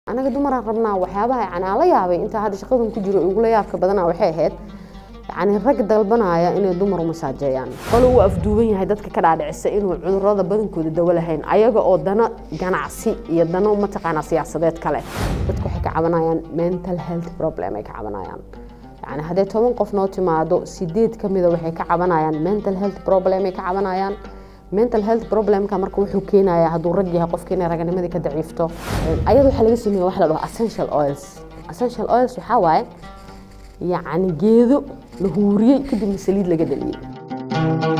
anaga dumaraan rabnaa waxyaabaha yani aan la yaabay intaa hadda shaqadan ku jiro igula yaabka badana waxay ahayd yani rag dalbanaya inay dumar u masaajeeyaan qolo uu afduuban yahay dadka ka dhaadhicisa inuu cudurada badankooda dawo lahayn ayaga oo dano ganacsi iyo dano mataqaanaa siyaasadeed kale dadku waxay ka cabanayaan mental health problem ay ka cabanayaan yani hadday toban qof noo timaado sideed ka mida waxay ka cabanayaan mental health problem ay ka cabanayaan mental health problemka marka wuxuu keenayaa hadduu rag yahay qofka inay raganimadii ka daciifto ayada waxaa laga sameeya wax la dhaho essential oils essential oils waxaa waaye yacni geedo la huuriyey kadibna saliid laga dhaliyey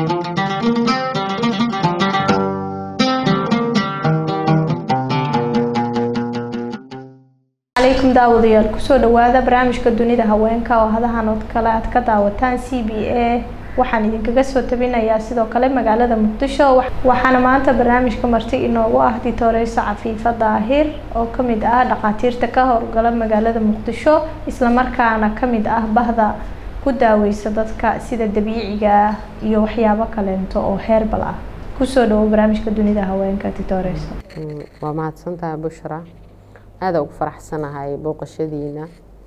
calaykum daawadayaal kusoo dhawaada barnaamijka dunida haweenka oo hadahan oo kale aad ka daawataan c b a waxaan idinkaga soo tabinayaa sidoo kale magaalada muqdisho waxaana maanta barnaamijka marti inoogu ah ditoreyso cafiifa daahir oo kamid ah dhakhaatiirta ka howlgala magaalada muqdisho islamarkaana kamid ah bahda ku daaweysa dadka sida dabiiciga ah iyo waxyaabo kaleento oo heerbal ah kusoo dhawo barnaamijka dunida haweenka ditoreyso waa mahadsantahay bushra aada ugu faraxsanahay booqashadiina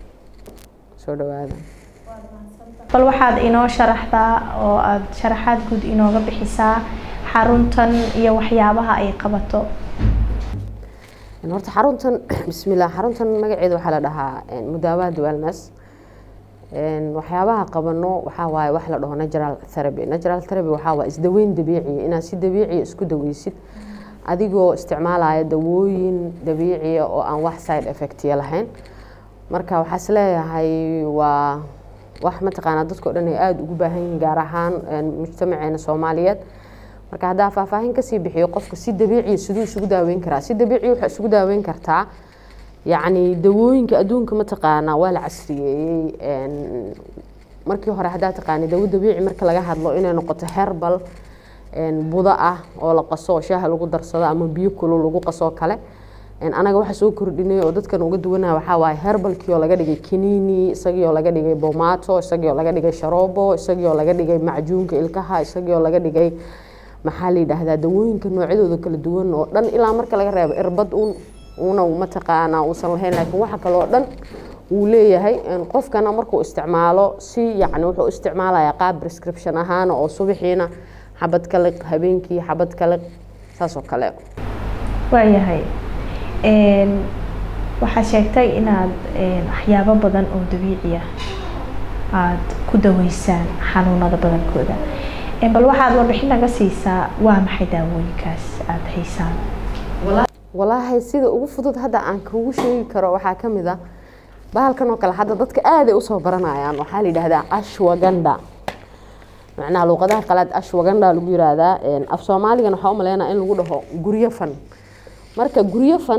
soo dhawaada bal waxaad inoo sharaxdaa oo aada sharaxaad guud inooga bixisaa xaruntan iyo waxyaabaha ay qabato horta xaruntan bismillah xaruntan magaceeda waxaa la dhahaa mudaawaad wellness waxyaabaha qabano waxaa waaye wax la dhaho natural therapy natural therapy waxaa waaye isdaweyn dabiiciya inaad si dabiiciya isku daweysid adigoo isticmaalaya dawooyin dabiiciya oo aan wax side effectiya lahayn marka waxaa is leeyahay waa wax mataqaanaa dadka o dhan ay aada ugu baahan yihiin gaar ahaan mujtamaceena soomaaliyeed marka haddaa faahfaahin kasii bixiyo qofka si dabiiciya siduu isugu daaweyn karaa si dabiiciya waxaa isugu daaweyn kartaa yacni dawooyinka adduunka mataqaanaa waa la casriyeeyey markii hore haddaa taqaani dawo dabiici marka laga hadlo inay noqoto herbal buda ah oo la qaso oo shaaha lagu darsado ama biyo kulul lagu qasoo kale anaga waxa soo kordhinay oo dadkan uga duwanaha waxaa waaye herbalkii oo laga dhigay kaniini isagii oo laga dhigay bomato isagii oo laga dhigay sharoobo isagii oo laga dhigay macjuunka ilkaha isagii oo laga dhigay maxaa la yidhaahdaa dawooyinka noocyadooda kala duwan oo dhan ilaa marka laga reebo irbad un una mataqaanaa uusan lahayn laakiin waxa kale oo dhan wuu leeyahay qofkana markuu isticmaalo si yacni wuxuu isticmaalayaa qaab prescription ahaan oo subaxiina xabad ka liq habeenkii xabad ka liq saas oo kale waayahay waxaad sheegtay inaad waxyaabo badan oo dabiici ah aada ku daweysaan xanuunada badankooda bal waxaad warbixin naga siisaa waa maxay daawooyinkaas aada haysaan walaahi sida ugu fudud hadda aan kugu sheegi karo waxaa ka mid ah bahalkan oo kale hadda dadka aaday usoo baranayaan waxaa la yidhaahdaa ashwaganda macnaha luuqadaha qalaad ashwaganda lagu yiraahdaa af soomaaligan waxaa u maleynaa in lagu dhaho guryo fan marka guryo fan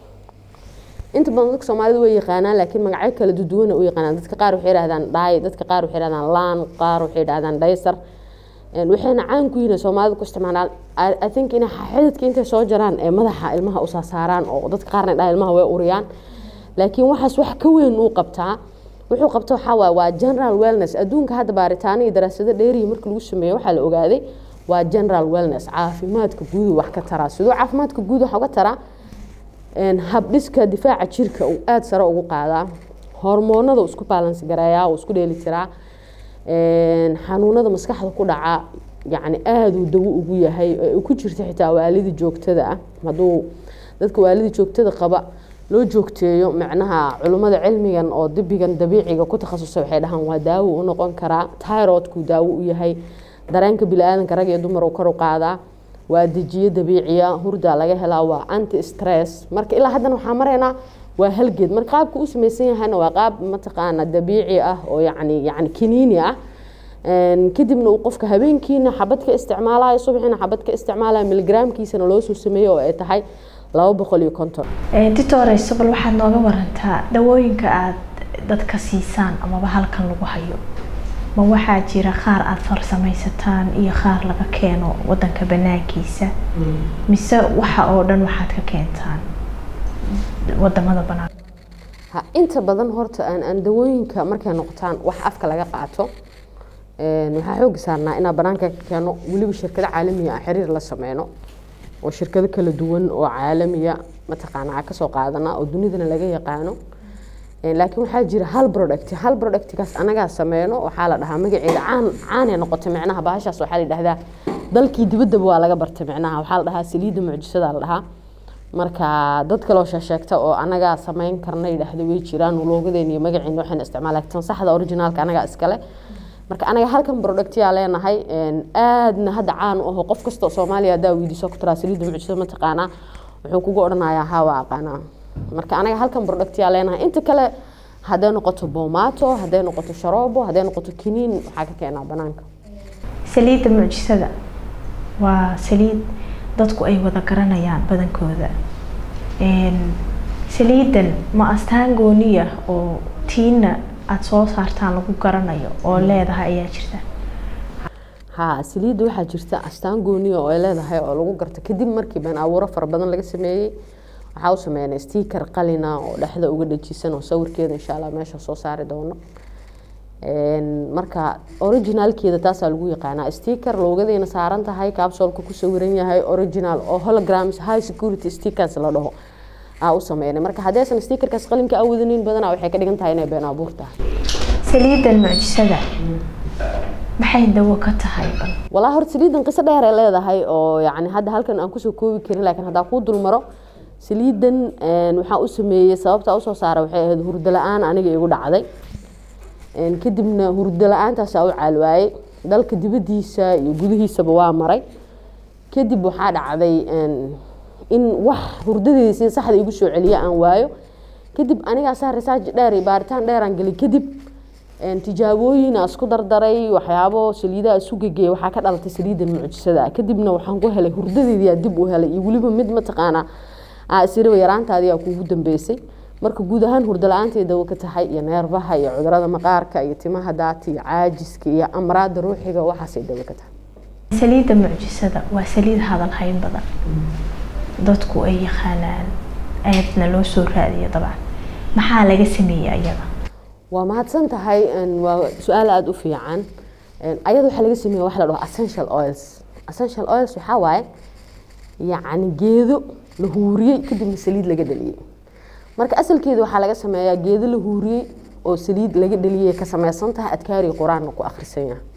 inta badan dadka soomaalida way yaqaanaan laakiin magacyo kala duduwana u yaqaanaan dadka qaar waxay yidhahdaan dhaay dadka qaar waxay yidhahdaan laan qaar waxay yidhahdaan dhaysar waxayna caan ku yihiin soomaalida ku isticmaalaan i think inay xididka intay soo jaraan ee madaxa ilmaha u saasaaraan oo dadka qaarna dhaha ilmaha way uriyaan laakiin waxaas wax ka weyn uu qabtaa wuxuu qabta waxaa waaye waa general wellness adduunka hadda baaritaano iyo daraasado dheerihi marka lagu sameeyo waxaa la ogaaday waa general wellness caafimaadka guudu wax ka taraa siduu caafimaadka guud wax uga taraa habdhiska difaaca jirka uu aada sare ugu qaadaa hormoonada uu isku balans gareeyaa uu isku dheeli tiraa xanuunada maskaxda ku dhaca yacni aada uu dawo ugu yahay u ku jirta xitaa waalida joogtada ah hadduu dadka waalida joogtada qaba loo joogteeyo macnaha culummada cilmigan oo dibigan dabiiciga ku takhasusay waxay dhahaan waa daawo u noqon karaa tyrodku daawo u yahay dareenka bili-aadanka rag iyo dumar uu kor u qaadaa waa dejiyo dabiiciya hurdaa laga helaa waa anti stress marka ilaa haddana waxaa maraynaa waa halgeed marka qaabka u samaysan yahayna waa qaab mataqaana dabiici ah oo yacni yacni kiniini ah kadibna uu qofka habeenkiina xabad ka isticmaalayo subaxiina xabad ka isticmaalayo miligramkiisana loo soo sameeyo oo ay tahay laba boqol iyo konton ditoreyso bal waxaad nooga warantaa dawooyinka aada dadka siisaan amaba halkan lagu hayo ma waxaa jira qaar aada farsamaysataan iyo qaar laga keeno wadanka banaankiisa mise waxa oo dhan waxaad ka keentaan wadamada banaan ha inta badan horta aan aan dawooyinka markay noqotaan wax afka laga qaato waxaa xooga saarnaa inaan banaanka ka keeno weliba shirkado caalamiya ah xiriir la sameyno oo shirkado kala duwan oo caalamiya mataqaanaa kasoo qaadanaa oo dunidana laga yaqaano laakiin waxaa jira hal product hal productkaas anagaa sameyno waxaa la dhahaa magaceeda caan caanay noqotay micnaha bahashaas waxaa la yidhahdaa dalkii dibaddaba waa laga bartay micnaha waxaa la dhahaa saliidda mucjisada la dhahaa marka dad kaloo sheesheegta oo anagaa sameyn karna yidhaahda way jiraan loogadeena iyo magaceena waxayna isticmaalaa tan saxda originaalka anagaa iskale marka anaga halkan productyaa leenahay aadna hadda caan u aho qof kastoo soomaaliya haddaa weydiiso ku tiraa saliidda mucjisada ma taqaanaa wuxuu kugu odhanayaa haa waa aqaanaa marka anaga halkan productyaa leenahay inta kale hadday noqoto bomato hadday noqoto sharoobo hadday noqoto kiniin waxaa ka keenaa banaanka saliidda mucjisada waa saliid dadku ay wada garanayaan badankooda saliidan ma astaan gooniya oo tiina aada soo saartaan lagu garanayo oo leedahay ayaa jirta ha saliidda waxaa jirta astaan gooniya oo ay leedahay oo lagu garto kadib markii been abuuro fara badan laga sameeyey waxaa u sameynay sticker qalina oo dhexda uga dhajisan oo sawirkeeda insha allah meesha soo saari doono marka originalkeeda taasaa lagu yaqaanaa sticker loogadeena saaran tahay capsolka ku sawiran yahay original oo holograms high security stickers la dhaho aa u sameynay marka haddaysan stickerkaas qalinka awadanin badanaa waxay ka dhigan tahay inay been abuur tahay saliidan mucjisada maxay dawo ka tahay walaa horta saliidan qiso dheer ay leedahay oo yacni hadda halkan aan kusoo koobi karin laakiin haddaa kuu dulmaro saliidan waxaa u sameeyey sababta usoo saara waxay ahayd hurdo la-aan aniga igu dhacday kadibna hurdo la-aantaasa u caalwaayey dalka dibadiisa iyo gudihiisaba waa maray kadib waxaa dhacday in wax hurdadeeda sida saxda igu soo celiya aan waayo kadib anigaasaa research dheer iyo baaritaan dheeraan gelay kadib tijaabooyin isku dardaray waxyaabo saliidaha isu gegeeya waxaa ka dhalatay saliidan mucjisada kadibna waxaan ku helay hurdadeediyaa dib u helay iyo weliba mid mataqaanaa isiraba yaraantaadiyaa kuugu dambeysay marka guud ahaan hurdo la-aantay dawo ka tahay iyo neerbaha iyo cudurada maqaarka iyo timaha daata iyo caajiska iyo amraada ruuxiga waxaasay dawo ka tahay saliidda mucjisada waa saliid hadal hayn badan dadku ay yaqaanaan aadna loo soo raadiyo dabcan maxaa laga sameeyey ayada waa mahadsan tahay waa su-aal aada u fiican ayada waxaa laga sameeya waxa la dhaho essential oils essential oils waxaa waaye yacni geedo la huuriyey kadibna saliid laga dhaliyey marka asalkeeda waxaa laga sameeyaa geedo la huuriyey oo saliid laga dhaliyay ka sameysan tahay adkaari qur-aanna ku akhrisan yahay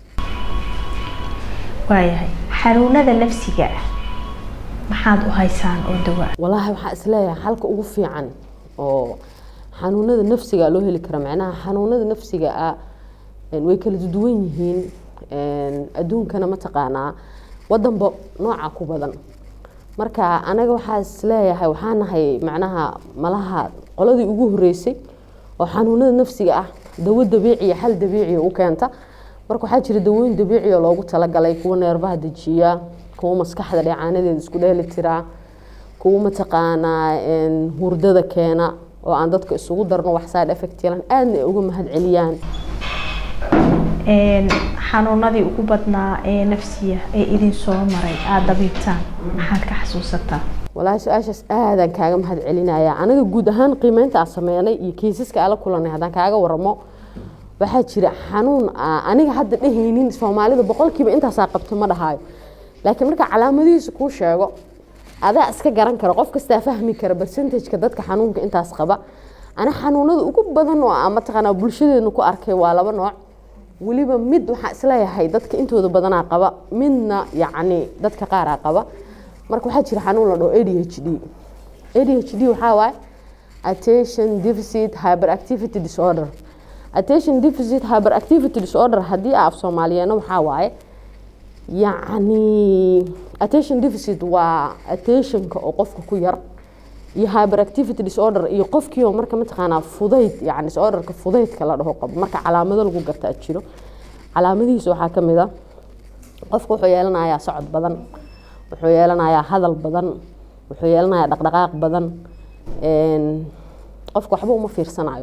waayahay xanuunada nafsiga ah maxaad u haysaan oo dawa walaahi waxaa isleeyahay halka ugu fiican oo xanuunada nafsiga loo heli karo macnaha xanuunada nafsiga ah way kala duwan yihiin adduunkana mataqaanaa wadanba nooca ku badan marka anaga waxaa isleeyahay waxaa nahay macnaha malaha qoladii ugu horeysay oo xanuunada nafsiga ah dawo dabiiciya xal dabiiciya u keenta marka waxaa jira dawooyin dabiiciya loogu talagalay kuwa neerbaha dejiya kuwa maskaxda dheecaanadeeda isku dheeli tiraa kuwa mataqaanaa hurdada keena oo aan dadka isugu darno wax side effect yeelan aadna ay uga mahad celiyaan xanuunadii ugu badnaa ee nafsiya ee idin soo maray aada dabiibtaan maxaad ka xasuusataa walaahi su-aashaas aadaan kaaga mahad celinaya anaga guud ahaan qiimeynta aan sameynay iyo kiisaska aan la kulanay haddaan kaaga waramo waxaa jira xanuun aniga hadda dhehaynin soomaalida boqolkiiba intaasaa qabto ma dhahaayo laakiin marka calaamadihiisa kuu sheego adaa iska garan kara qof kastaa fahmi kara bercentageka dadka xanuunka intaas qaba ana xanuunada ugu badan oo aan mataqaanaa bulshadeena ku arkay waa laba nooc weliba mid waxaa isleeyahay dadka intooda badanaa qaba midna yacni dadka qaaraa qaba marka waxaa jira xanuun la dhaho a d h d a d h d waxaa waaye attention deficit hyperactivity disorder attention deficit hyperactivity disorder haddii aa af soomaaliyeena waxaa waaye yacni attention deficit waa attentionka oo qofka ku yar iyo hyperactivity disorder iyo qofkiioo marka mataqaanaa fudayd yani disorderka fudaydka la dhaho qabo marka calaamado lagu gartaa jiro calaamadihiisa waxaa ka mid a qofka wuxuu yeelanayaa socod badan wuxuu yeelanayaa hadal badan wuxuu yeelanayaa dhaqdhaqaaq badan qofka waxba uma fiirsanayo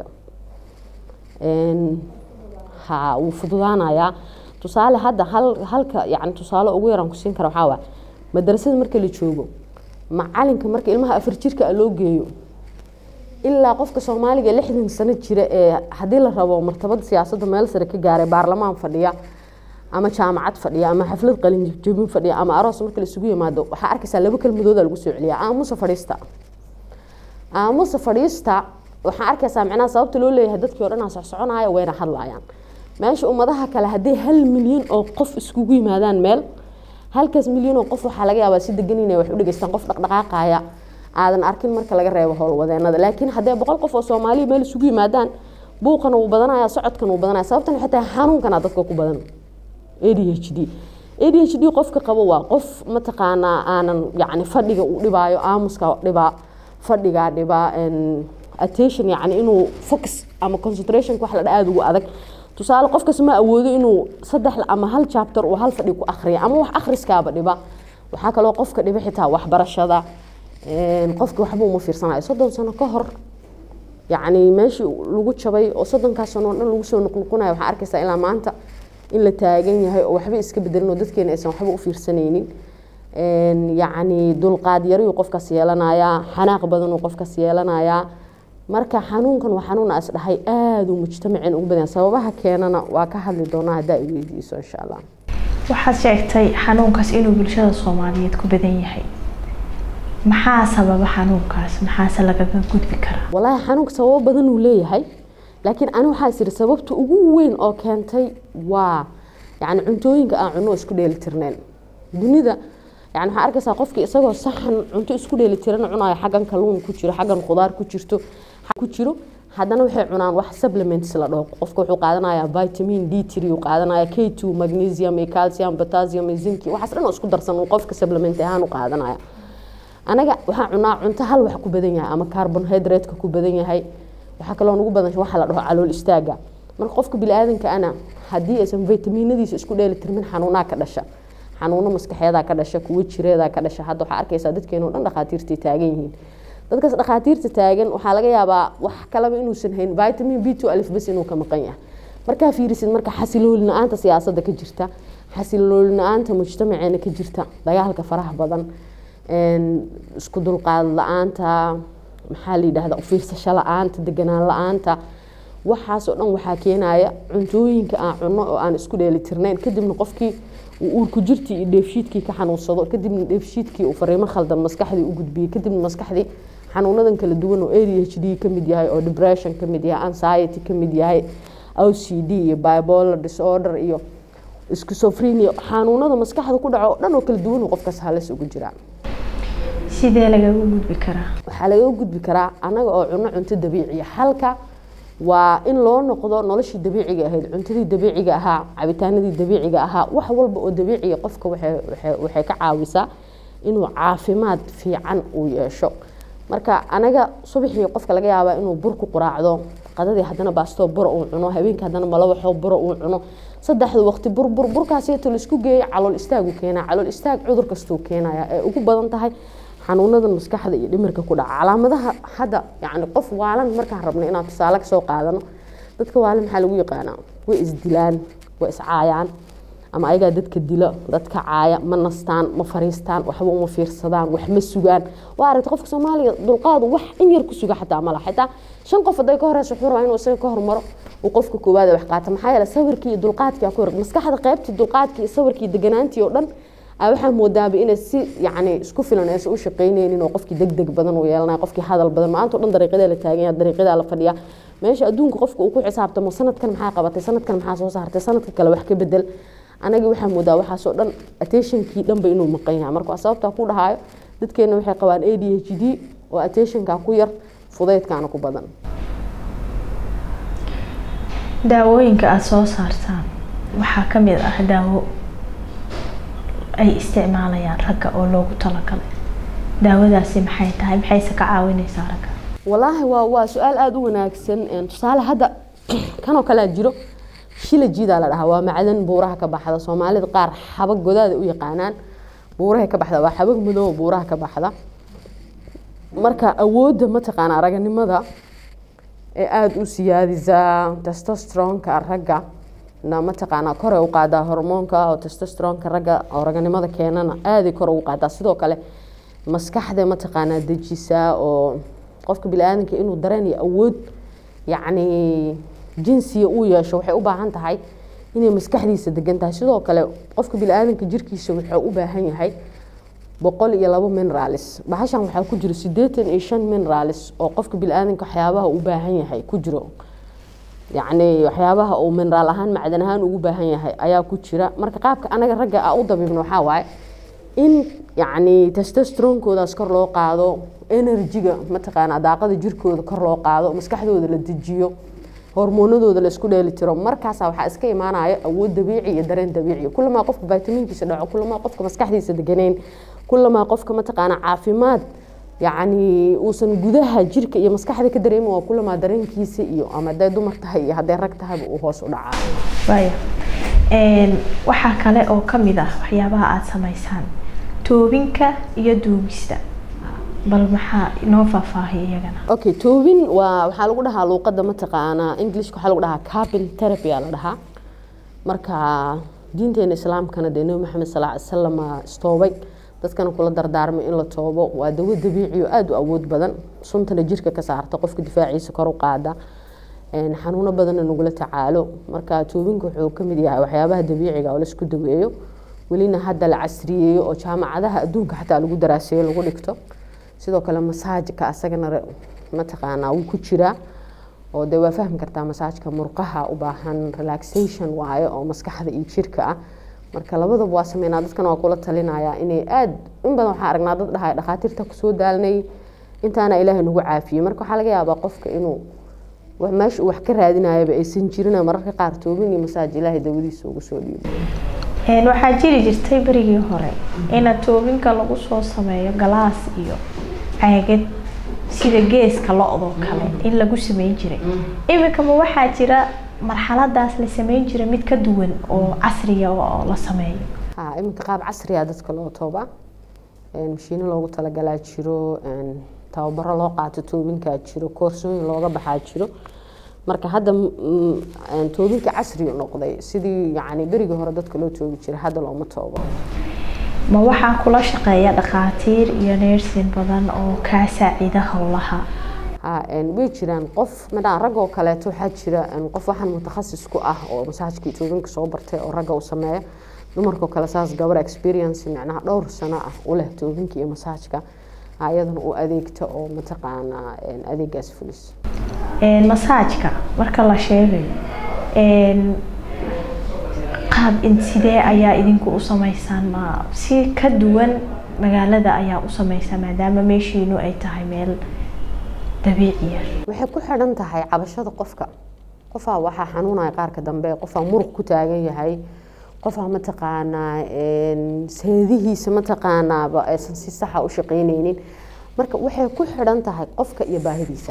ha wuu fududaanayaa tusaale hadda hal halka yani tusaale ugu yaraan kusiin kara waxaa waa madrasada marka la joogo macalinka marka ilmaha afar jirka loo geeyo ilaa qofka soomaaliga lixdan sano jira ee haddii la rabo martabada siyaasadda meel sare ka gaaray baarlamaan fadhiya ama jaamacad fadhiya ama xaflad qalinjabin fadhiya ama aroos marka laisugu yimaado waxaa arkaysaa laba kelmadooda lagu soo celiya aamusa fadhiista aamuse fadhiista waxaan arkaysaa macnaha sababta loo leeyahay dadkii o dhan aa socsoconaya wayna hadlayaan meesha ummadaha kale haddii hal milyan oo qof iskugu yimaadaan meel halkaas milyan oo qof waxaa laga yaabaa si degan inay wax u dhegeystaan qof dhaqdhaqaaqaya aadan arkin marka laga reebo howlwadeenada laakiin haddee boqol qof oo soomaaliya meel isugu yimaadaan buuqana wuu badanaya socodkana wuu badanaya sababtan waxay tahay xanuunkana dadka ku badan a d h d a d h d qofka qabo waa qof mataqaanaa aanan yacni fadhiga uu dhibaayo aamuska dhibaa fadhigaa dhibaa attention yacni inuu focus ama concentrationka wax la dha aada ugu adag tusaale qofkas ma awoodo inuu saddex ama hal chapter uu hal fadhi ku akhriya ama wax akhriskaaba dhiba waxaa kaloo qofka dhiba xitaa waxbarashada qofka waxba uma fiirsanayo soddon sano ka hor yacni meeshii lagu jabay oo soddonkaas sano o dhan lagu soo noqnoqonayo waxaa arkaysaa ilaa maanta in la taagan yahay oo waxba iska bedelin oo dadkeena aysan waxba u fiirsanaynin yacni dulqaad yariyuu qofkaas yeelanayaa xanaaq badanuu qofkaas yeelanayaa marka xanuunkan waa xanuun as dhahay aada uu mujtamaceen ugu badan sababaha keenana waa ka hadli doonaa haddaa i weydiiso insha allah waxaad sheegtay xanuunkaas inuu bulshada soomaaliyeed ku badan yahay maxaa sababa xanuunkaas maxaase lagaga gudbi karaa walaahi xanuunka sababo badan uu leeyahay laakiin ani waxaa is iri sababta ugu weyn oo keentay waa yacni cuntooyinka aan cunno isku dheelitirneen dunida yani waxaa arkaysaa qofkii isagoo saxan cunto isku dheelitiran cunayo xaggan kalluun ku jiro xaggan khudaar ku jirto ku jiro haddana waxay cunaan wax supplements la dhaho qofka wuxuu qaadanayaa vitamin d three uu qaadanaya k two magnesium iyo calcium potassium iyo zinki waxaas dhan oo isku darsan uu qofka supplement ahaan u qaadanaya anaga waxaa cunaa cunto hal wax ku badan yahay ama carbonhydrate-ka ku badan yahay waxaa kaloo nagu badan waxa la dhaho calool istaaga marka qofka bini-aadanka ana haddii aysan vitaminadiisa isku dheelitirmin xanuunaa ka dhasha xanuuno maskaxeedaa ka dhasha kuwo jireedaa ka dhasha hadda waxaa arkaysaa dadkeeno dhan dhakhaatiirtay taagan yihiin dadkaas dhakhaatiirta taagan waxaa laga yaabaa wax kalaba inuusan hayn vitamin b two alif bas inuu ka maqan yahay markaa fiirisid marka xasiloolina-aanta siyaasadda ka jirta xasiloolina-aanta mujtamaceena ka jirta dagaalka faraha badan isku dulqaad la-aanta maxaa la yidhahda ufiirsasho la-aanta deganaan la-aanta waxaasoo dhan waxaa keenaya cuntooyinka aan cunno oo aan isku dheelitirnayn kadibna qofkii uu uurku jirtii iyo dheefshiidkii ka xanuunsado kadibna dheefshiidkii uu fariimo khaldan maskaxdii u gudbiyey kadibna maskaxdii xanuunadan kala duwan oo a d h d ka mid yahay oo depression ka mid yahay anxiety ka mid yahay o c d iyo bipolar disorder iyo schizophrenia xanuunada maskaxda ku dhaco oo dhan oo kala duwan oo qofkaas halis ugu jiraa sidee lagaga gudbi karaa waxaa lagaga gudbi karaa anaga oo cuno cunto dabiiciya halka waa in loo noqdo noloshii dabiiciga ahayd cuntadii dabiiciga ahaa cabitaanadii dabiiciga ahaa wax walba oo dabiiciya qofka waxay ka caawisaa inuu caafimaad fiican uu yeesho marka anaga subaxii qofka laga yaabaa inuu bur ku quraacdo qadadii haddana baastoo bura uu cuno habeenkii haddana malawaxoo bura uu cuno saddexda waqti burbur burkaasiyto laisku geeya calool istaagu keenaa calool istaag cudur kastuu keenaya ee ugu badan tahay xanuunadan maskaxda iyo dhimirka ku dhaca calaamadaha hadda yani qof waalan markaan rabno inaan tusaale kasoo qaadano dadka waalan maxaa lagu yaqaanaa way isdilaan way iscaayaan ama ayagaa dadka dila dadka caaya ma nastaan ma fariistaan waxba uma fiirsadaan wax ma sugaan waa aragta qofka soomaaliya dulqaadu wax in yar ku suga xataa mala xitaa shan qof haday ka horeysa wuxuu rabaa inuu isaga ka hormaro uu qofka koowaad wax qaata maxaa yeele sawirkii iyo dulqaadkii ku maskaxda qaybtii dulqaadkii iyo sawirkii deganaantii oo dhan waxaa moodaaba inay si yani isku filan aysan u shaqaynaynin oo qofkii deg deg badan uu yeelanayo qofkii hadal badan maanta o dhan dariiqadaa la taagan yahay dariiqadaa la fadhiyaa meesha adduunka qofka uu ku xisaabtamo sanadkan maxaa qabatay sanadkan maxaa soo saartay sanadka kale wax ka bedel anagii waxaa moodaa waxaasoo dhan attentionkii dhanba inuu maqan yahay marka waa sababtaa ku dhahaayo dadkeena waxay qabaan a d h d oo attentionka ku yar fudaydkaana ku badan daawooyinka aada soo saartaan waxaa ka mid ah daawo ay isticmaalayaan ragga oo loogu talagalay daawadaasi maxay tahay maxayse ka caawineysaa ragga walaahi waa waa su-aal aada u wanaagsan tusaale hadda kanoo kalea jiro shila jiidaa la dhahaa waa macdan buuraha ka baxda soomaalida qaar xabag godaada u yaqaanaan buuraha ka baxda waa xabag madooba buuraha ka baxda marka awoodda mataqaanaa raganimada ee aada u siyaadisaa testostronka ragga na mataqaanaa kore u qaadaa hormoonka oo testostronka ragga oo raganimada keenana aaday kore ugu qaadaa sidoo kale maskaxda mataqaanaa dejisaa oo qofka bini-aadanka inuu dareen iyo awood yacni jinsiga uu yeesho waxay u baahan tahay inay maskaxdiisa degan tahay sidoo kale qofka bini-aadanka jirkiisa wuxuu u baahan yahay boqol iyo labo mineralis bahashan waxaa ku jiro sideetan iyo shan mineralis oo qofka bili-aadanka waxyaabaha u baahan yahay ku jiro yacni waxyaabaha uu mineraal ahaan macdan ahaan ugu baahan yahay ayaa ku jira marka qaabka anaga ragga a u dabiibno waxaa waaye in yacni testosteronkoodaas kor loo qaado enerjiga mataqaana daaqada jirkooda kor loo qaado maskaxdooda la dejiyo hormoonadooda la isku dheeli tiro markaasa waxaa iska imaanaya awood dabiici iyo dareen dabiici kulamaa qofka vitaminkiisa dhaco kulamaa qofka maskaxdiisa deganeyn kulamaa qofka mataqaana caafimaad yacni uusan gudaha jirka iyo maskaxda ka dareemin waa kulamaa dareenkiisa iyo ama hadday dumar tahay iyo hadday rag tahayba uu hoos u dhacaa waaya waxaa kale oo ka mid ah waxyaabaha aada samaysaan toobinka iyo duugista bal maxaa inoo faahfaahiya iyagana okay toobin waa waxaa lagu dhahaa luuqada mataqaanaa englishka waxaa lagu dhahaa cabin therapy aa la dhahaa marka diinteena islaamkana dee nebi maxamed sal ly salam istoobay dadkana kula dardaarmay in la toobo waa dawo dabiici oo aada u awood badan suntana jirka ka saarta qofka difaaciisa kor u qaada xanuuno badanna nagula tacaalo marka toobinka wuxuu kamid yahay waxyaabaha dabiiciga oo laisku daweeyo welina hadda la casriyeeyo oo jaamacadaha adduunka xataa lagu daraaseeyo lagu dhigto sidoo kale masaajka asagana mataqaanaa wuu ku jiraa oo dee waa fahmi kartaa masaajka murqaha u baahan relaxation waayo oo maskaxda iyo jirka ah marka labadaba waa sameynaa dadkana waa kula talinaya inay aada in badan waxaa aragnaa dad dhahay dhakhaatiirta kusoo daalnay intaana ilaahay nagu caafiyey marka waxaa laga yaabaa qofka inuu meesha uu wax ka raadinayaba aysan jirin mararka qaar toobin iyo masaaj ilaahay dawadiisa ugu soo dhiibo waxaa jiri jirtay berigii hore ina toobinka lagu soo sameeyo galaas iyo caagad sida geeska lo-doo kale in lagu sameyn jiray iminkama waxaa jira marxaladaas la sameyn jiray mid ka duwan oo casriya oo la sameeyo ha iminka qaab casriya dadka loo tooba mashiino loogu talagalaa jiro tababaro loo qaato toobinkaa jiro koorsooyin looga baxaa jiro marka hadda toobinka casri noqday sidii yani berigii hore dadka loo toobi jiray hadda looma toobo ma waxaa kula shaqeeya dhakhaatiir iyo neersin badan oo kaa saacida howlaha way jiraan qof madhaan rag oo kaleeto waxaa jira qof waxaan mutakhasis ku ah oo masaajkii toobinka soo bartay oo ragga u sameeya dumarkao kale saas gabar experience micnaha dhowr sano ah u leh toobinka iyo masaajka iyadana u adeegta oo mataqaanaa adeegaas fulis masaajka marka la sheegayo qaab sidee ayaa idinku u sameysaan ma si ka duwan magaalada ayaa u sameysaa maadaama meeshiinu ay tahay meel dabiiciya waxay ku xidhan tahay cabashada qofka qofaa waxaa xanuunaya qaarka dambe qofaa muruq ku taagan yahay qofaa mataqaanaa seedihiisa mataqaanaaba aysan si saxa u shaqeyneynin marka waxay ku xidhan tahay qofka iyo baahidiisa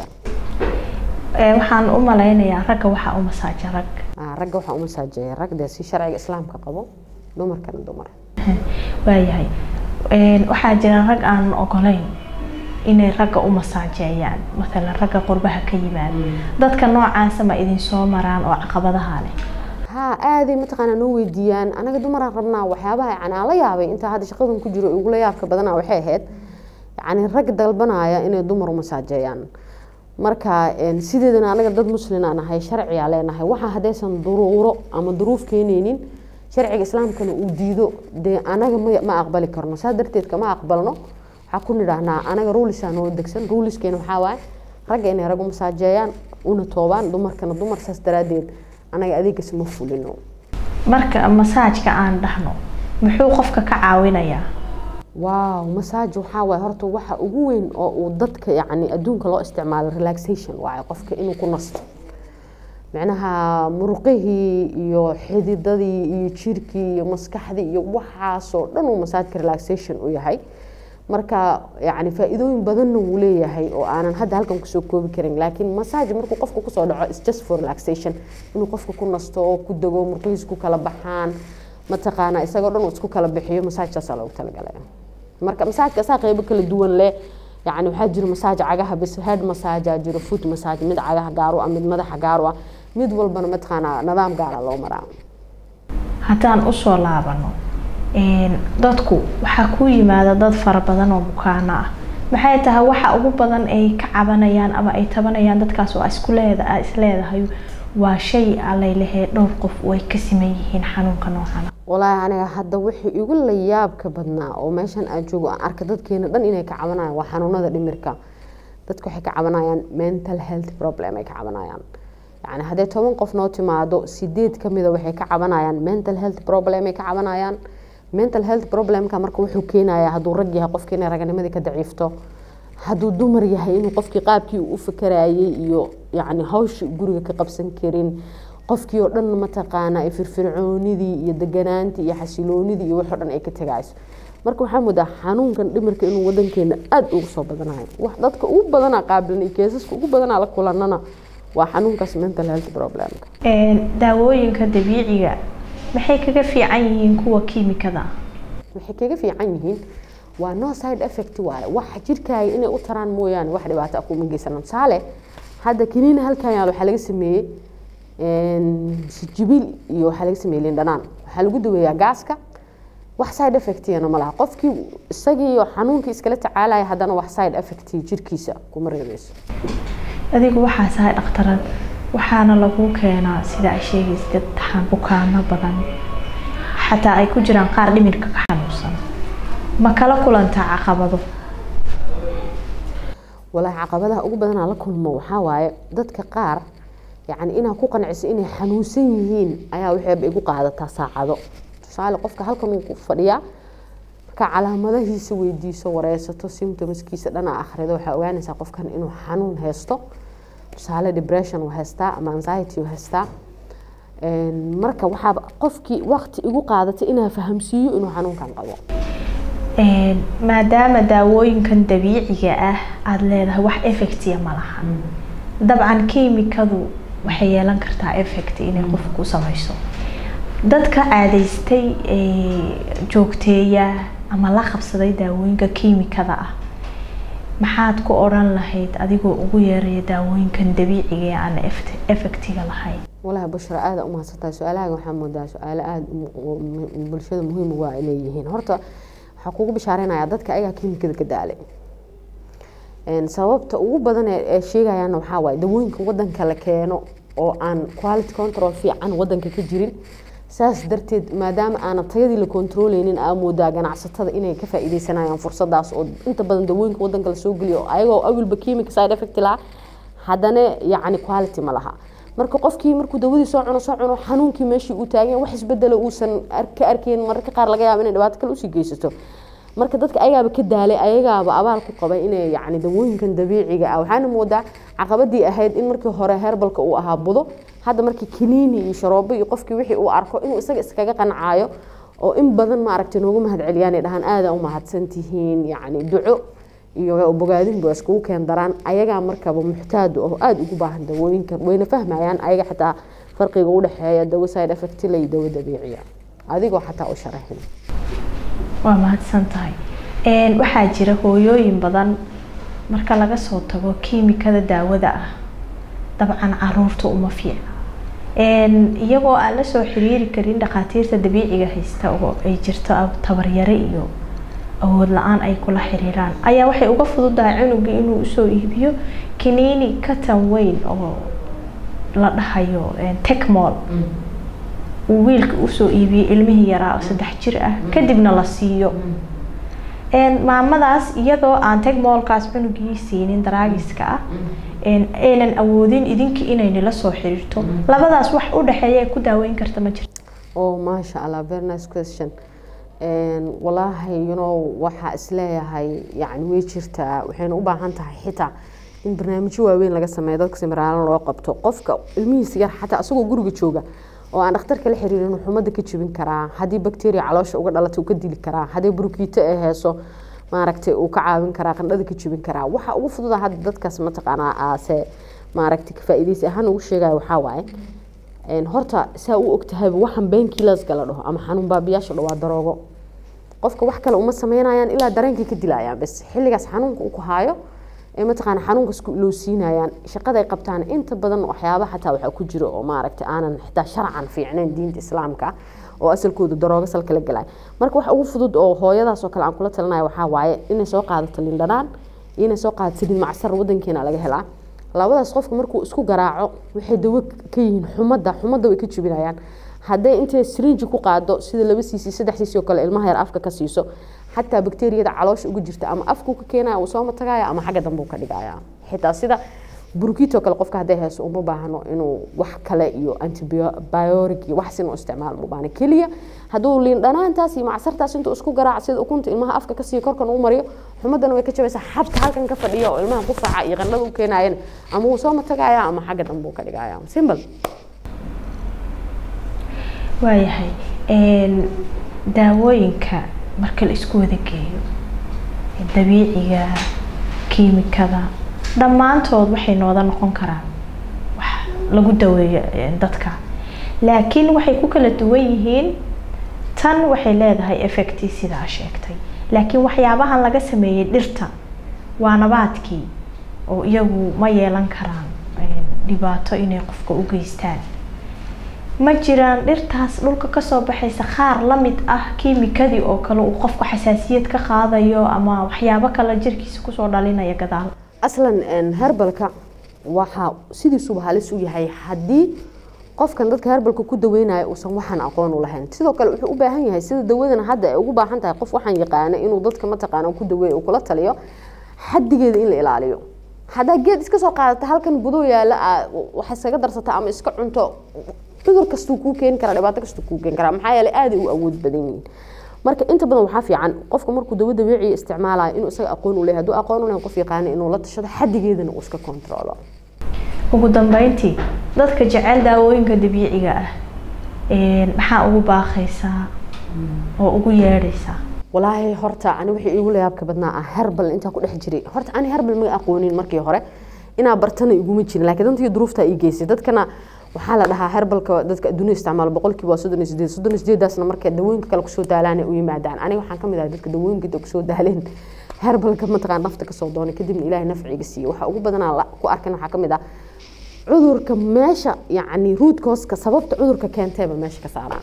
waxaan u malaynayaa ragga waxaa u masaaja rag ragga waxaa u masaajeeya rag dee si sharciga islaamka qabo dumarkana dumar waayahay waxaa jira rag aan ogolayn inay ragga u masaajeeyaan maalan ragga qurbaha ka yimaada dadka noocaasa ma idin soo maraan oo caqabadaha leh ha aaday mataqaanaa noo weydiiyaan anaga dumaraan rabnaa waxyaabaha yani aan la yaabay intaa hadda shaqadan ku jiro igula yaabka badana waxay ahayd yani rag dalbanaya inay dumar u masaajeeyaan marka sideedana anaga dad muslina nahay sharciga leenahay waxa haddaysan duruuro ama duruuf keeneynin sharciga islaamkana uu diido dee anaga ma aqbali karno saa darteed kama aqbalno waxaa ku nidhaahnaa anaga ruulisaa noo degsan ruuliskeena waxaa waaye ragga inay rag u masaajeeyaan una toobaan dumarkana dumar saas daraadeed anaga adeegas ma fulino marka masaajka aan dhahno muxuu qofka ka caawinayaa waaw masaaj waxaa waaye horta waxa ugu weyn oo uu dadka yacni adduunka loo isticmaalo relaxation waaye qofka inuu ku nasto micnaha muruqihii iyo xididadii iyo jirkii iyo maskaxdii iyo waxaasoo dhan uu masaajka relaxation u yahay marka yani faa-iidooyin badanna wuu leeyahay oo aanan hadda halkan kusoo koobi karin laakiin masaaj markuu qofka kusoo dhaco is just for relaxation inuu qofka ku nasto oo ku dego murqihiis ku kala baxaan mataqaana isagoo dhan uu isku kala bixiyo masaajkaasaa loogu talagalaya marka masaajka asaa qeybo kala duwan leh yani waxaa jira masaaj cagaha bis head massaaja jiro foot massage mid cagaha gaaru ah mid madaxa gaaru ah mid walbana mataqaanaa nidaam gaara loo maraa haddaan usoo laabano dadku waxaa ku yimaada dad fara badan oo bukaano ah maxay tahay waxa ugu badan ay ka cabanayaan ama ay tabanayaan dadkaas oo isku leeda isleedahay waa shay allay lahee dhowr qof way ka siman yihiin xanuunka noocana walaahi aniga hadda wixii igu la yaabka badnaa oo meeshan aan joogo aan arka dadkeena dhan inay ka cabanayaan waa xanuunada dhimirka dadku waxay ka cabanayaan mental health problem ay ka cabanayaan yani haddee toban qof noo timaado sideed kamida waxay ka cabanayaan mental health problem ay ka cabanayaan mental health problemka marka wuxuu keenayaa hadduu rag yahay qofkii inay raganimadii ka daciifto hadduu dumar yahay inuu qofkii qaabkii u fakarayay iyo yani hawsha guriga ka qabsan karin qofkii oo dhan mataqaana ay firfircoonidii iyo deganaantii iyo xasiloonidii iyo waxoo dhan ay ka tagayso marka waxaa moodaa xanuunkan dhimirka inuu wadankeena aada ugu soo badanayo wax dadka ugu badanaa qaabilan iyo keesaska ugu badanaa la kulanana waa xanuunkaas mental health problemka daawooyinka dabiiciga maxay kaga fiican yihiin kuwa kiimikada waxay kaga fiican yihiin waa no side effect waaye wax jirkaaga inay u taraan mooyaane wax dhibaato ah kuma geysanan tusaale hadda kiniina halkan yaal waxaa laga sameeyey sijibil iyo waxaa laga sameeyey lindhanaan waxaa lagu daweeyaa gaaska wax side effectiyana ma laha qofkii isagiiyo xanuunkii iskala tacaalaya haddana wax side effect jirkiisa kuma reebeyso adigu waxaa tahay dhakhtarad waxaana lagu keenaa sida ay sheegaysa dad bukaano badan xataa ay ku jiraan qaar dhimirka ka xanuunsan ma kala kulantaa caqabado walaahi caqabadaha ugu badanaa la kulmo waxaa waaye dadka qaar yani inaa ku qanciso inay xanuunsan yihiin ayaa waxeeba igu qaadataa saacado tusaale qofka halkan uu ku fadhiyaa markaa calaamadahiisa weydiiso wareysato symptomskiisa dhana akhrido waxaa ogaanaysaa qofkan inuu xanuun haysto tusaale depression uu haystaa ama anxiety uu haystaa marka waxaa qofkii waqti igu qaadatay inaa fahamsiiyo inuu xanuunkan qabo maadaama daawooyinkan dabiiciga ah aada leedahay wax effectiya ma laha dabcan kiimikadu waxay yeelan kartaa effect inay qofka ku samayso dadka caadaystay joogteeya ama la qabsaday daawooyinka kiimikada ah maxaad ku odhan lahayd adigoo ugu yeeraya daawooyinkan dabiiciga ee aan effectiga lahayn walahi bushra aada u mahadsantahay su-aalahaga waxaa moodaa su-aalo aada bulshada muhiim uga inay yihiin horta waxaa kugu bishaareynaya dadka ayagaa kiimikada ka daalay sababta ugu badan ee sheegayaana waxaa waaye dawooyinka wadanka la keeno oo aan quality control fiican wadanka ka jirin saas darteed maadaama aana tayadii la kontrooleynin aa moodaa ganacsatada inay ka faa-iideysanayaan fursadaas oo inta badan dawooyinka wadanka lasoo geliyo ayagoo awilba chemic side effect laha haddana yacni quality ma laha marka qofkii markuu dawadii soo cuno soo cuno xanuunkii meeshii uu taagan wax isbedelo uusan ka arkeyn mararka qaar laga yaabo inay dhibaato kale usii geysato marka dadka ayagaaba ka daalay ayagaaba abaal ku qabay inay yani dawooyinkan dabiiciga ah waxaana moodaa caqabadii ahayd in markii hore herbalka uu ahaa budo hadda markii kaniini iyo sharoobo iyo qofkii wixii uu arko inuu isaga iskaga qancaayo oo in badan maaragtay noogu mahad celiyaan dhahaan aada u mahadsantihiin yani duco iyo bogaadin ba iskugu keen daraan ayagaa markaba muxtaadu oo aada ugu baahan dawooyinkan wayna fahmayaan ayaga xataa farqiga u dhexeeya dawo side effectila iyo dawo dabiiciya adigoo xataa u sharaxin waa mahadsan tahay waxaa jira hooyooyin badan marka laga soo tago kiimikada daawada ah dabcan caruurta uma fiicna iyagoo aan lasoo xiriiri karin dhakhaatiirta dabiiciga haysta oo ay jirto tabaryare iyo awood la-aan ay kula xiriiraan ayaa waxay uga fududahay cunugii inuu usoo iibiyo kaniini katan weyn oo la dhahayo tecmol uu wiilka usoo iibiyey ilmihii yaraa oo saddex jir ah kadibna la siiyo maamadaas iyadoo aan tegmoolkaas cunugii siinin daraagiska ah aynan awoodin idinkii inay nila soo xiriirto labadaas wax u dhexeeya ay ku daaweyn karta ma jirto oh maasha allah very nice question walaahi you know waxaa isleeyahay yani way jirtaa waxayna u baahan tahay xitaa in barnaamijyo waaweyn laga sameeyo dadka simiraalan loo qabto qofka ilmihiisa yar xataa isagoo guriga jooga oo aan dhakhtarka la xiriirin wuxuu umada ka jebin karaa haddii bacteria caloosha uga dhalatay uu ka dili karaa haddii burkiito ay heeso maaragtay uu ka caawin karaa qandhada ka jebin karaa waxa ugu fududa hadda dadkaas mataqaanaa aase maaragtay ka faa'iidaysi ahaan ugu sheegaya waxaa waaye horta saa u ogtahayba waxaan beenkiilaska la dhaho ama xanuun baabiyaasha dho waa daroogo qofka wax kale uma sameynayaan ilaa dareenkii ka dilayaan bas xilligaas xanuunka uu ku haayo ee mataqaana xanuunkas loo siinayaan shaqaday qabtaan inta badan waxyaaba xataa waxaa ku jira oo maaragtay aanan xitaa sharcan fiicnayn diinta islaamka oo asalkooda daroogo salka la galay marka wax ugu fudud oo hooyadaas oo kale aan kula talinaya waxaa waaye inay soo qaadato lindhanaan iyo inay soo qaadato saliid macsar wadankeena laga helaa labadaas qofka markuu isku garaaco waxay dawo ka yihiin xumadda xumadda way ka jebinayaan hadday intay srinji ku qaado sida laba cc saddex cc oo kale ilmaha yar afka ka siiso xataa bakteeriyada caloosha uga jirta ama afkuu ka keenaya uu sooma tagaya ama xagga dambe uu ka dhigaya xitaa sida burkiitoo kale qofka hadday hayso uma baahno inuu wax kale iyo antibiotic iyo wax inuu isticmaalo uma baahno keliya hadduu liin dhanaantaas iyo macsartaas intuu isku garaac sida ukunta ilmaha afka ka siiyo korkan uu mariyo xumadana way ka jabaysaa xabka halkan ka fadhiya oo ilmaha qufaca iyo qandhada u keenayan ama wuu sooma tagaya ama xagga dambe uu ka dhigaya simple waayahay daawooyinka marka la isku wada geeyo dabiiciga kiimikada dhammaantood waxay nooda noqon karaan wax lagu daweeyo dadka laakiin waxay ku kala duwan yihiin tan waxay leedahay effecti sidaa sheegtay laakiin waxyaabahan laga sameeyey dhirta waa nabaadkii oo iyagu ma yeelan karaan dhibaato inay qofka u geystaan ma jiraan dhirtaas dhulka kasoo baxaysa qaar lamid ah kiimikadii oo kale uu qofku xasaasiyad ka qaadayo ama waxyaabo kale jirkiisa kusoo dhalinaya gadaal aslan herbalka waxaa sidiisuba halis u yahay haddii qofkan dadka herbalka ku daweynaya uusan waxaan aqoon u lahayn sidoo kale wuxuu u baahan yahay sida dawadan hadda ay ugu baahan tahay qof waxaan yaqaana inuu dadka mataqaana ku daweeyo uu kula taliyo xadigeeda in la ilaaliyo haddaa geed iska soo qaadata halkan budo yaala wax iskaga darsata ama iska cunto cudur kastuu kuu keeni karaa dhibaato kastuu kuu keeni karaa maxaa yeelay aaday u awood badan yihiin marka inta badan waxaa fiican qofka markuu dawo dabiiciya isticmaalayo inuu isaga aqoon u leeyahay hadduu aqoon u leeyahay qof yaqaana inuu la tashado xadigeedana uu iska kontrolo ugu dambeyntii dadka jecel daawooyinka dabiiciga ah maxaa ugu baaqaysaa oo ugu yeedhaysaa walaahi horta ani wixii iigu layaabka badnaa ah herbal intaa ku dhex jiray horta ani herbal ma aqoonin markii hore inaa bartana iguma jirin laakiin dantii duruuftaa ii geysay dadkana waxaa la dhahaa herbalka dadka adduunya isticmaalo boqolkiiba waa soddon iyo sideed soddon iyo sideedaasna markay dawooyinka kale kusoo daalaan u yimaadaan aniga waxaan kamid ahay dadka dawooyinka inta kusoo daaleen herbalka mataqaan nafta kasoo doonay kadibna ilaahay nafciga siiye waxaa ugu badanaa ku arkan waxaa kamid ah cudurka meesha yacni ruudkooska sababta cudurka keenteeba meesha ka saaraan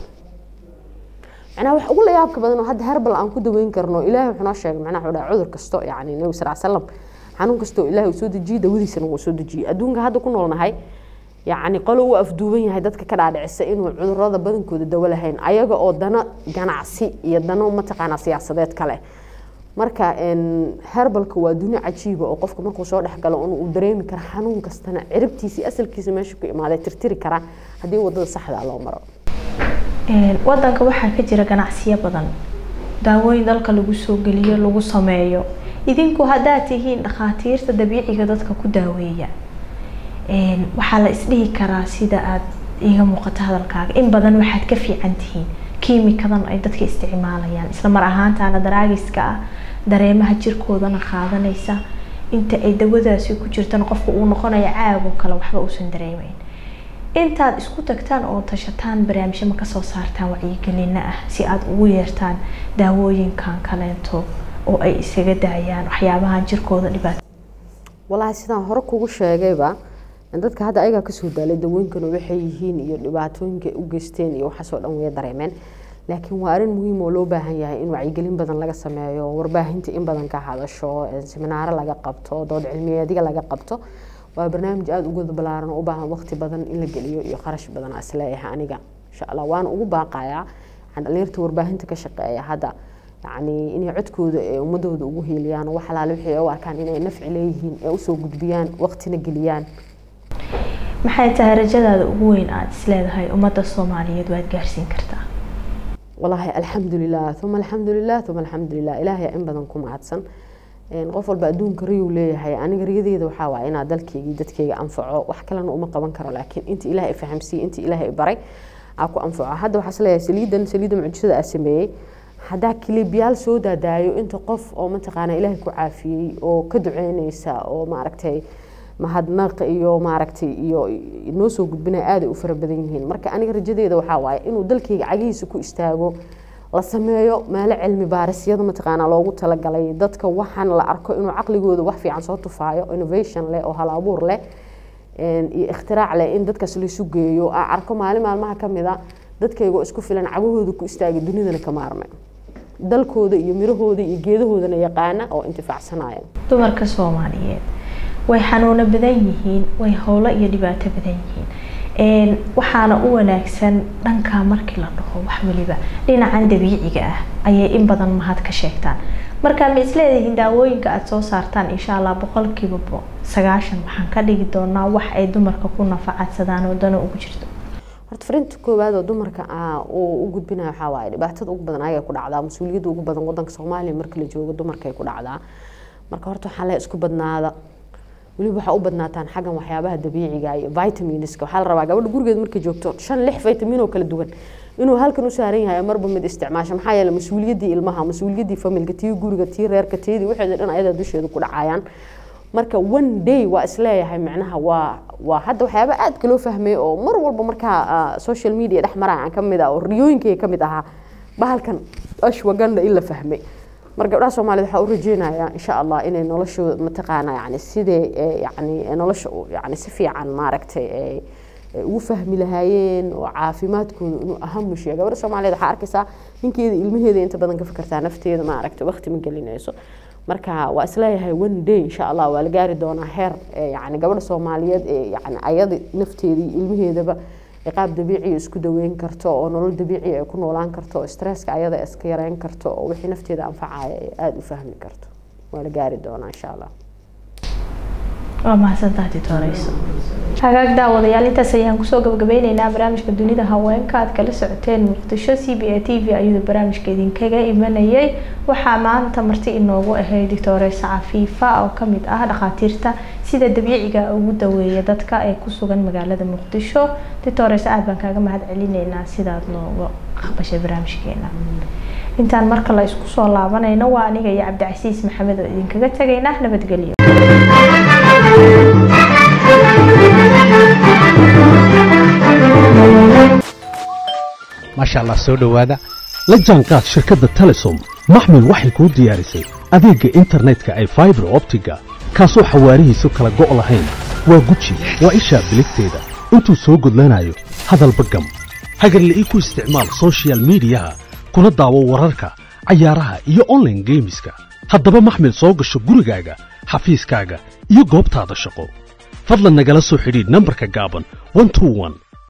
macnaha wax ugu layaabka badan oo hadda herbal aan ku daweyn karno ilaahay wuxuu noo sheegay macnaha wuxuu dhahay cudur kasto yacni nabi sal salam xanuun kastoo ilaahay uu soo dejiyey dawadiisana wuu soo dejiyey adduunka hadda ku noolnahay yacni qolo u afduuban yahay dadka ka dhaadhicisa inuu cudurada badankooda dawo lahayn ayaga oo dano ganacsi iyo dano mataqaanaa siyaasadeed kale marka herbalka waa duni cajiiba oo qofka markuu soo dhexgalo uu dareemi kara xanuun kastana ciribtiisa asalkiisa meesha ku imaaday tirtiri kara haddii wadada saxda loo maro wadanka waxaa ka jira ganacsiyo badan daawooyin dalka lagu soo geliyo lagu sameeyo idinku haddaad tihiin dhakhaatiirta dabiiciga dadka ku daaweeya waxaa la isdhihi karaa sida aada iiga muuqato hadalkaaga in badan waxaad ka fiican tihiin kiimikadan ay dadka isticmaalayaan isla mar ahaantaana daraagiska ah dareemaha jirkoodana qaadanaysa inta ay dawadaasi ku jirtana qofka uu noqonayo caagoo kale waxba uusan dareemeyn intaad isku tagtaan oo tashataan barnaamijyo ma kasoo saartaan wacyigelina ah si aada ugu yeertaan daawooyinkan kaleento oo ay isaga daayaan waxyaabahan jirkooda dhibaat walaahi sidaan hore kugu sheegayba dadka hadda ayagaa kasoo daalay dawooyinkana waxay yihiin iyo dhibaatooyinka u geysteen iyo waxaasoo dhan way dareemeen laakiin waa arrin muhiim oo loo baahan yahay in wacyigelin badan laga sameeyo warbaahinta in badan ka hadasho seminaaro laga qabto dood cilmiyeediga laga qabto waa barnaamij aada uga balaaran oo u baahan waqti badan in la geliyo iyo kharash badan isleeyahay aniga insha allah waana ugu baaqayaa dhalinyarta warbaahinta ka shaqeeya hadda yacni inay codkooda ee ummadooda ugu hiiliyaan oo wax alaale wixii u arkaan inay nafci leeyihiin ee usoo gudbiyaan waqtina geliyaan maxay tahay rajadaada ugu weyn aada isleedahay ummadda soomaaliyeed waad gaarsiin kartaa walaahi alxamdulilah uma alxamdulilah uma alxamdulilah ilaahay in badan ku mahadsan qof walba adduunka riyuu leeyahay aniga riyadeeda waxaa waaya inaa dalkeygii dadkeyga anfaco wax kalena uma qaban karo laakiin inta ilaahay fahamsiiyey inta ilaahay baray aa ku anfaco hadda waxaa isleeyahay saliidan saliidda mucjisada aa sameeyey haddaa kilibyaal soo daadaayo inta qof oo mataqaana ilaahay ku caafiyey oo ka duceyneysa oo maaragtay mahadnaq iyo maaragtay iyo noo soo gudbinaya aaday u fara badan yihiin marka aniga rajadeeda waxaa waaye inuu dalkeyga cagihiisa ku istaago la sameeyo meelo cilmi baarisyada mataqaanaa loogu talagalay dadka waxaan la arko inuu caqligooda wax fiican soo tufaayo innovation leh oo hal abuur leh iyo ikhtirac leh in dadkaas laysu geeyo aan arko maalin maalmaha kamid a dadkaygo isku filan cagahooda ku istaagay dunidana ka maarmay dalkooda iyo mirahooda iyo geedahoodana yaqaana oo intifaacsanaya dumarka soomaaliyeed way xanuuno badan yihiin way howlo iyo dhibaato badan yihiin waxaana u wanaagsan dhanka markii la dhaho wax weliba dhinacan dabiiciga ah ayay in badan mahad ka sheegtaan marka ma isleedihiin daawooyinka aada soo saartaan insha allah boqolkiiba sagaashan waxaan ka dhigi doonaa wax ay dumarka ku nafacadsadaan oo dano ugu jirto horta fariinta koowaad oo dumarka uu u gudbinayo waxaa waaye dhibaatada ugu badan ayay ku dhacdaa mas-uuliyadda ugu badan wadanka soomaaliya marka la joogo dumarkay ku dhacdaa marka horta waxaa le isku badnaada weliba waxaa u badnaataan xaggan waxyaabaha dabiiciga iyo vitaminska waxaa la rabaa gabadha gurigeed markay joogto shan lix vitamin oo kala duwan inuu halkan u saaran yahay marba mid isticmaasho maxaa yeele mas-uuliyaddii ilmaha mas-uuliyaddii familka tii guriga tii reerka teedii waxeeda dhan ayada dusheeda ku dhacayaan marka one day waa isleeyahay micnaha waa waa hadda waxyaaba aadka loo fahmay oo mar walba markaa social media dhex maraya ka mid ah oo riyooyinkayga ka mid ahaa bahalkan ashwaganda in la fahmay mar gabdhaha soomaaliyed waxaa u rajeynayaa insha allah inay noloshooda mataqaana yani sidee yani nolosha yani si fiican maaragtay ugu fahmi lahaayeen oo caafimaadkooda inuu ahamu sheega gabadha soomaaliyeed waxaa arkaysaa ninkeeda ilmaheeda inta badan ka fikirtaa nafteeda maaragtay waqti ma gelinayso marka waa isleeyahay one day insha allah waa la gaari doonaa heer yani gabadha soomaaliyeed ee yani ayada nafteeda iyo ilmaheedaba qaab dabiiciya isku daweyn karto oo nolol dabiiciya ay ku noolaan karto oo stresska ayada iska yareyn karto oo wixii nafteeda anfacaya ay aada u fahmi karto waa la gaari doonaa insha allah waa mahadsantaha titoreyso hagaag daawadayaal intaas ayaan kusoo gabagabeyneynaa barnaamijka dunida haweenka aad kala socoteen muqdisho c b a t v ayuu barnaamijka idinkaga imanayay waxaa maanta marti inoogu ahayd doctoreysa cafiifa oo kamid ah dhakhaatiirta sida dabiiciga ugu daweeya dadka ee kusugan magaalada muqdisho doctoreysa aada baan kaaga mahad celineynaa sidaad nooga aqbashay barnaamijkeena intaan marka la isku soo laabanayno waa aniga iyo cabdicasiis maxamed oo idinkaga tegayna nabadgelyo maasha allah soo dhowaada la jaanqaad shirkadda telesom maxmil waxay kuu diyaarisay adeegga internetka ay faibar optiga kaasoo xawaarihiisu kala go' lahayn waa guji waa ishaa biligteeda intuu soo gudlanayo hadalba gam hagarla ii ku isticmaal soshiyal miidiyaha kuna daawo wararka cayaaraha iyo onlaine geemiska haddaba maxmil soo gasho gurigaaga xafiiskaaga iyo goobtaada shaqo fadlan nagala soo xidhiidh nambarka gaaban